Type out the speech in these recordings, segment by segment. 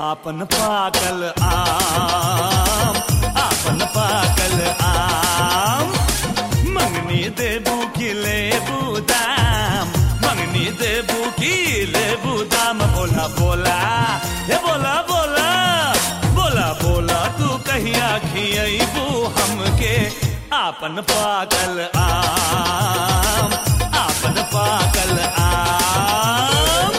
आपन पाकल आम आपन पाकल आम मंगनी देबू की लेबू दाम मंगनी देबू की लेबू दाम बोला बोला हे बोला बोला बोला बोला तू कहिया खियबू हमके आपन पाकल आम आपन पाकल आम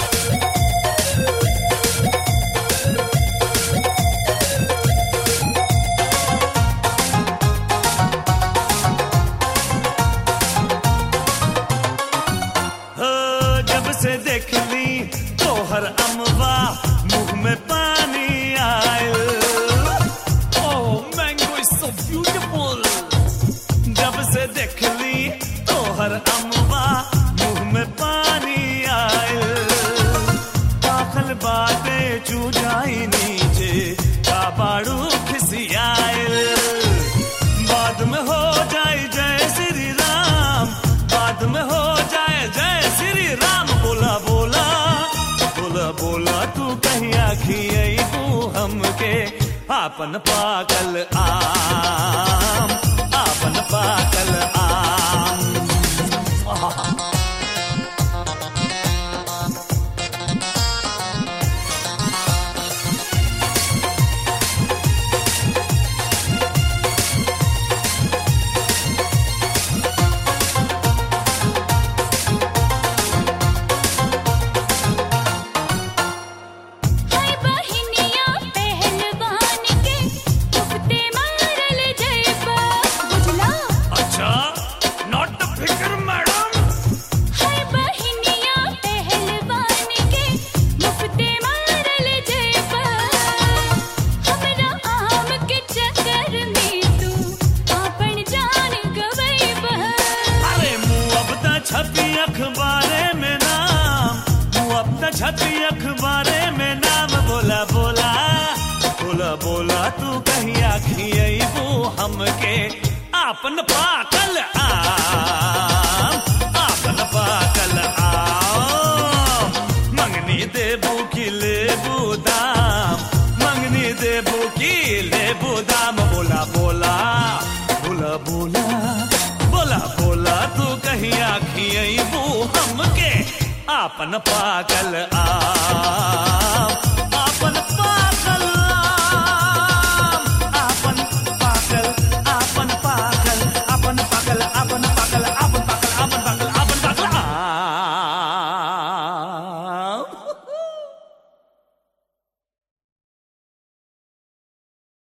हो जब से देख ली तोहर अमवा मुंह में पानी आयल oh mango is so beautiful जब से देख ली तोहर अमवा मुंह में पानी आयल पाखल बातें चू जाई नीचे काबाड़ू खिसियायल बाद में हो जाए जय श्री राम बाद में हो जाए जय श्री राम बोला बोला बोला बोला तू कहिया खियबू हमके आपन पाकल आम आपन पाकल आम हाय बहिनिया पहलवान के उफते मारल जयबा बुझला अच्छा नॉट फिकर मैडम हाय बहिनिया पहलवान के मुफते मारल जयबा हमरा आम के चक्कर में तू आपन जान गवैबा अरे मुंह अब त छपी अखबारे में नाम मुंह अब त छपी अखबारे में नाम बोला बोला बोला बोला तू कहिया खियबू हमके आपन पाकल आम आपन पाकल आम मंगनी देबू की लेबू दाम मंगनी देबू की लेबू दाम बोला बोला बोला बोला बोला बोला तू कहिया खियबू हमके आपन पाकल आ